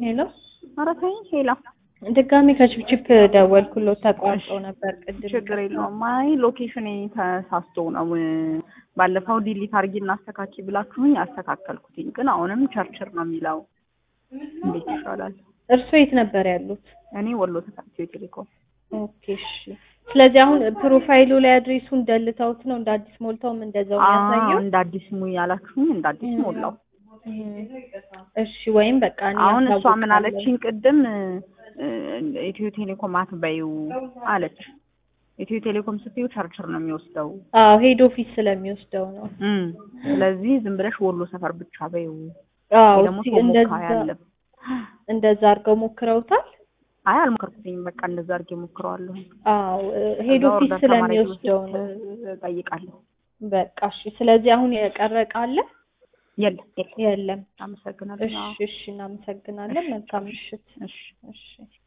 ሄሎ ኧረ ተይ ሄላ ድጋሜ ከችፕችፕ ደወልኩሎት ተቋርጦ ነበር ቅድም። ችግር የለውም። አይ ሎኬሽን ተሳስቶ ነው። ባለፈው ዲሊት አድርጊ እናስተካኪ ብላችሁኝ አስተካከልኩትኝ፣ ግን አሁንም ቸርችር ነው የሚለው። እንዴት ይሻላል? እርሶ የት ነበር ያሉት? እኔ ወሎ ተካትዮ ቴሌኮም። ኦኬ እሺ። ስለዚህ አሁን ፕሮፋይሉ ላይ አድሬሱን ደልተውት ነው እንደ አዲስ ሞልተውም እንደዛው አዎ የሚያሳየው? እንደ አዲስ ሙይ ያላችሁኝ እንደ አዲስ ሞላው። እሺ ወይም በቃ እኔ አሁን እሷ ምን አሳውቃለሁ። አለችኝ ቅድም እ፣ ኢትዮ ቴሌኮም አትበይው አለች። ኢትዮ ቴሌኮም ስትዩ ቸርችር ነው የሚወስደው። አዎ ሄድ ኦፊስ ስለሚወስደው ነው። እም፣ ስለዚህ ዝም ብለሽ ወሎ ሰፈር ብቻ በይው። አዎ ወይ ደግሞ እስኪ ቶሞካ እንደዛ ያለ እንደዛ አድርገው ሞክረውታል። አይ አልሞከርኩትኝም። በቃ እንደዛ አድርጌ ሞክረዋለሁ። አዎ ሄድ ከዛ ኦፊስ ኦርደር ስለሚወስደው ከማድረጌ ነው። በፊት እጠይቃለሁ። በቃ እሺ። ስለዚህ አሁን የቀረ ዕቃ አለ? የለም የለም። የለም። አመሰግናለሁ። እሺ አዎ። እሺ፣ እናመሰግናለን። መልካም ምሽት። እሺ እሺ